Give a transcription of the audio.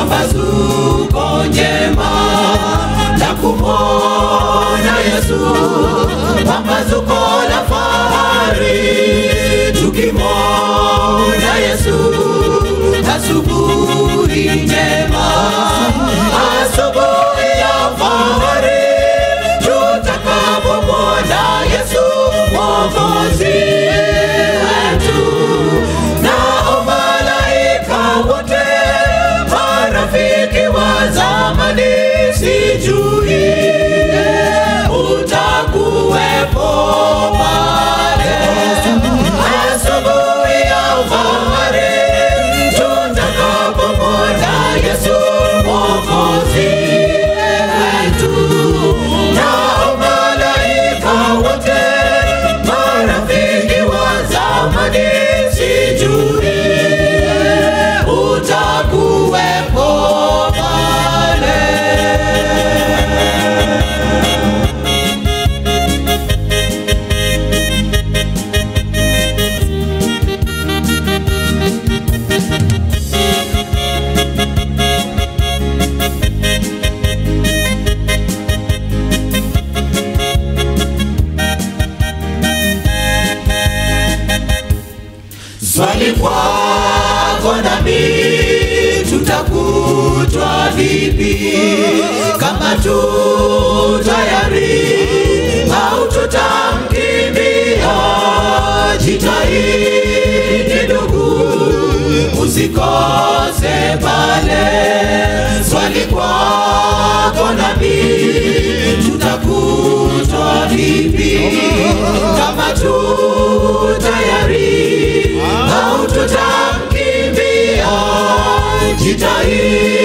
pambazuko njema la kumwona Yesu, pambazuko la fahari tukimwona Yesu, asubuhi njema, asubuhi ya fahari tutakapomwona Yesu mwokozi wetu, nao malaika wote marafiki wa zamani, sijui utakuwepo pale asubuhi ya fahari tutakapomwona Yesu mwokozi wetu, nao malaika wote marafiki wa zamani, sijui utakuwepo pale. Swali kwako nami, tutakutwa vipi? Kama tu tayari au tutamkimbia? Jitahidi ndugu, usikose pale. Swali kwako nami, tutakutwa vipi? Kama tu tayari au tutamkimbia? Jitahidi